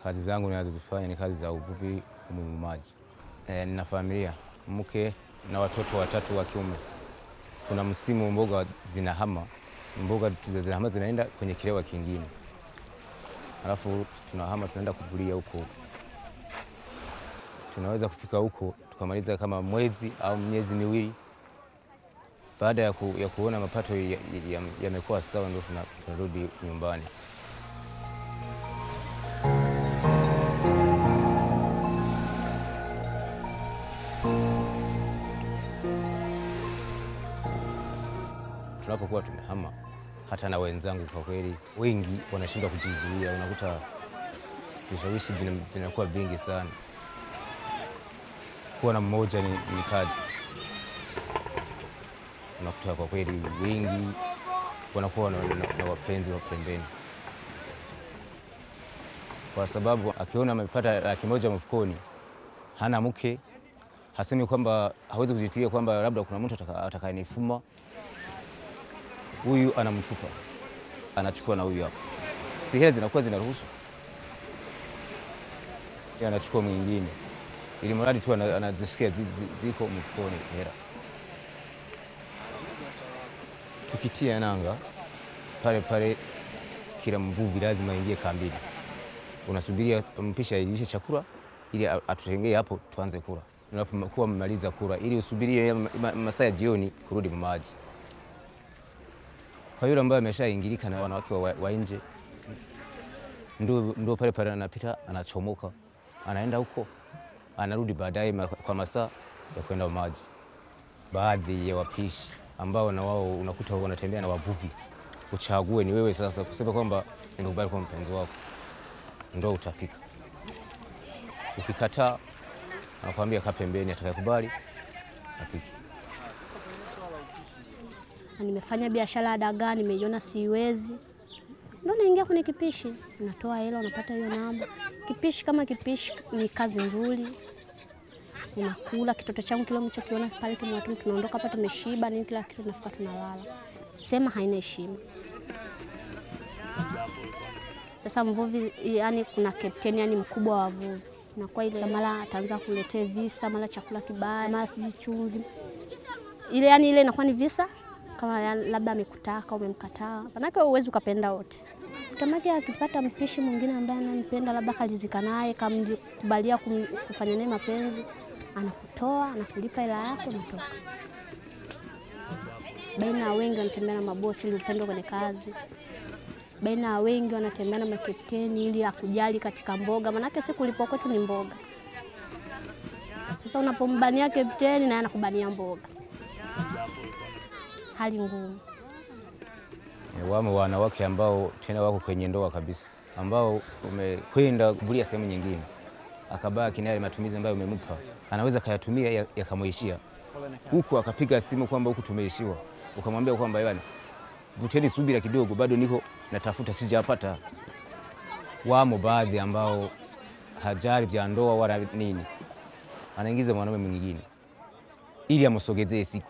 Kazi zangu ninazozifanya ni kazi za uvuvi humu maji. E, nina familia, mke na watoto watatu wa kiume. Kuna msimu mboga zinahama, mboga zinahama zinaenda kwenye kilewa kingine, alafu tunahama tunaenda kuvulia huko. Tunaweza kufika huko tukamaliza kama mwezi au miezi miwili. Baada ya, ku, ya kuona mapato yamekuwa ya, ya sawa, ndio tunarudi nyumbani. Tunapokuwa tumehama, hata na wenzangu kwa kweli wengi wanashindwa kujizuia, unakuta vishawishi vinakuwa vingi sana. Kuwa na mmoja ni, ni kazi. Unakuta kwa kweli wengi wanakuwa na, na, na wapenzi wa pembeni, kwa sababu akiona amepata laki moja mfukoni, hana mke, hasemi kwamba hawezi kujifikiria kwamba labda kuna mtu atakayenifuma huyu anamtupa, anachukua na huyu hapa, si hela zinakuwa zinaruhusu, anachukua mwingine, ili mradi tu anazisikia ziko mfukoni hela. Tukitia nanga pale pale, kila mvuvi lazima aingie kambini, unasubiria mpisha ailishe chakula ili atutengee hapo tuanze kula. Unapokuwa mmaliza kula, ili usubirie masaa ya jioni kurudi maji kwa yule ambaye ameshaingilika na wanawake wa, wa nje, ndio pale pale anapita, anachomoka, anaenda huko, anarudi baadaye kwa masaa ya kwenda maji. Baadhi ya wapishi ambao na wao unakuta wanatembea na wavuvi, uchague ni wewe sasa kusema kwamba nimekubali kwa mpenzi wako, ndio utapika. Ukikataa anakuambia kaa pembeni, atakayekubali apike. Nimefanya biashara ya dagaa, nimeiona siwezi, ndo naingia kwenye kipishi, unatoa hela, unapata hiyo namba. Kipishi kama kipishi ni kazi nzuri, unakula. Kitoto changu kile mchokiona pale kimwatuni, tunaondoka hapa tumeshiba nini, kila kitu, tunafika tunalala, sema haina heshima. Sasa mvuvi, yani kuna kapteni, yani mkubwa wa wavuvi, nakuwa ile mara ataanza kuletea visa, mara chakula kibaya, mara sijui chumvi ile, yani ile inakuwa ni visa kama labda amekutaka umemkataa, manake uwezi ukapenda wote. Tamake akipata mpishi mwingine ambaye anampenda, labda kalizika naye, kamkubalia kufanya naye mapenzi, anakutoa anakulipa hela yako, natoka. Baina ya wengi wanatembea na mabosi ili upendo kwenye kazi, baina ya wengi wanatembea na makapteni ili akujali katika mboga, manake si kulipwa kwetu ni mboga. Sasa unapombania kapteni naye anakubania mboga hali ngumu. Wamo wanawake ambao tena wako kwenye ndoa kabisa, ambao umekwenda kuvulia sehemu nyingine, akabaki naye matumizi ambayo umempa, anaweza kayatumia yakamwishia huku, akapiga simu kwamba huku tumeishiwa, ukamwambia kwamba bwana, vuteni subira kidogo, bado niko natafuta, sijapata. Wamo baadhi ambao hajali vya ndoa wala nini, anaingiza mwanaume mwingine ili amsogezee siku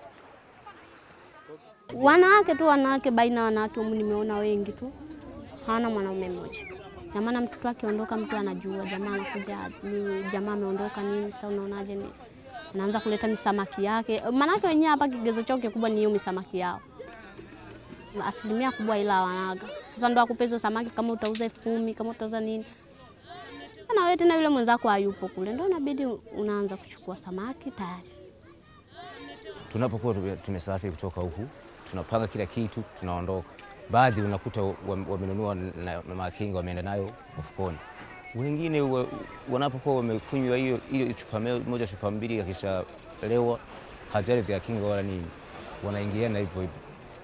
wanawake tu wanawake, baina ya wanawake humu nimeona wengi tu hawana mwanaume mmoja. Na maana mtoto akiondoka, mtu anajua jamaa anakuja, ni jamaa ameondoka nini. Sasa unaonaje? Ni anaanza kuleta misamaki yake, maanake wenyewe hapa kigezo chao kikubwa ni hiyo misamaki yao, asilimia kubwa ila wanaga. Sasa ndo akupe hizo samaki, kama utauza elfu kumi kama utauza nini, na wewe tena yule mwenzako hayupo kule, ndo inabidi unaanza kuchukua samaki tayari. Tunapokuwa tumesafiri kutoka huku tunapanga kila kitu, tunaondoka. Baadhi unakuta wamenunua na makinga wameenda nayo mfukoni, wengine wanapokuwa wamekunywa hiyo hiyo chupa moja chupa mbili, akishalewa hajali vya kinga wala nini, wanaingiana hivyo hivyo.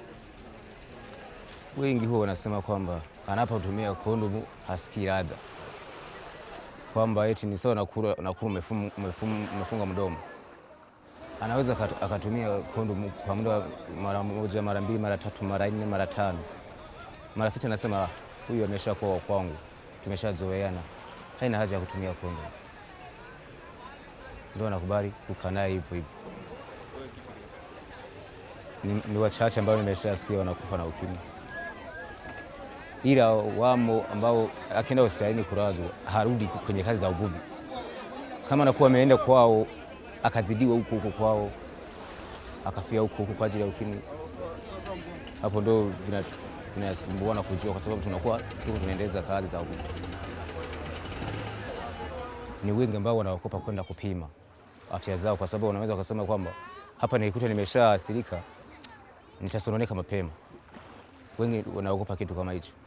Wengi huwa wanasema kwamba anapotumia kondomu hasikii ladha, kwamba eti ni sawa nakula umefunga mdomo anaweza akatumia kondomu kwa muda mara moja, mara mbili, mara tatu, mara nne, mara tano, mara sita, anasema huyu ameshakuwa wa kwangu, tumeshazoeana, haina haja ya kutumia kondomu. Ndio anakubali kukaa naye hivyo hivyo. Ni, ni wachache ambao nimeshasikia wanakufa na ukimwi. ila wamo ambao akienda hospitalini kulazwa harudi kwenye kazi za uvuvi, kama anakuwa ameenda kwao akazidiwa huko huko kwao akafia huko huko kwa ajili ya ukimwi, hapo ndo vina- vinasumbuana kujua, kwa sababu tunakuwa tuko tunaendeleza kazi za uvuvi. Ni wengi ambao wanaogopa kwenda kupima afya zao, kwa sababu wanaweza wakasema kwamba hapa nilikuta nimeshaathirika, nitasononeka mapema. Wengi wanaogopa kitu kama hicho.